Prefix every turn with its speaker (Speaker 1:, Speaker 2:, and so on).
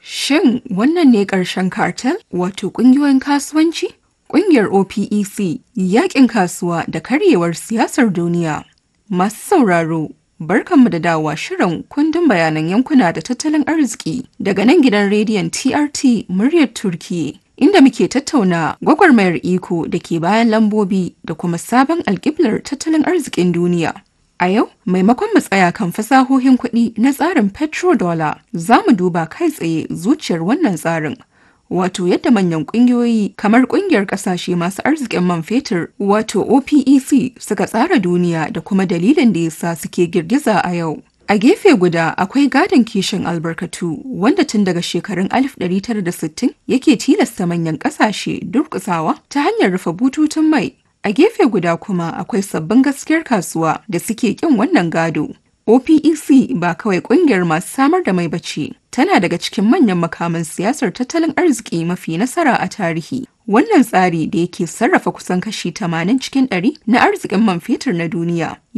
Speaker 1: Shin wannan ne ƙarshen cartel wato ƙungiyoyin kasuwanci? Ƙungiyar OPEC, yaƙin kasuwa da karyewar siyasar duniya. Masu sauraro, barkanmu da dawowa shirin kundin bayanan yankuna da tattalin arziki daga nan gidan rediyon TRT muryar Turkiyya. Inda muke tattauna gwagwarmayar iko da ke bayan lambobi da kuma sabon alƙiblar tattalin arzikin duniya. A yau, maimakon mu tsaya kan fasahohin kuɗi na tsarin petrodollar, za mu duba kai tsaye zuciyar wannan tsarin. Wato yadda manyan ƙungiyoyi kamar ƙungiyar ƙasashe masu arzikin man fetur wato OPEC suka tsara duniya da kuma dalilin da yasa suke girgiza a yau. A gefe guda akwai gadon kishin albarkatu wanda tun daga shekarun 1960 yake tilasta manyan ƙasashe durƙusawa ta hanyar rufe bututun mai A gefe guda kuma akwai sabbin gaskiyar kasuwa da suke kin wannan gado. OPEC ba kawai kungiyar masu samar da mai bace, tana daga cikin manyan makaman siyasar tattalin arziki mafi nasara a tarihi. Wannan tsari da yake sarrafa kusan kashi 80 cikin 100 na arzikin man fetur na duniya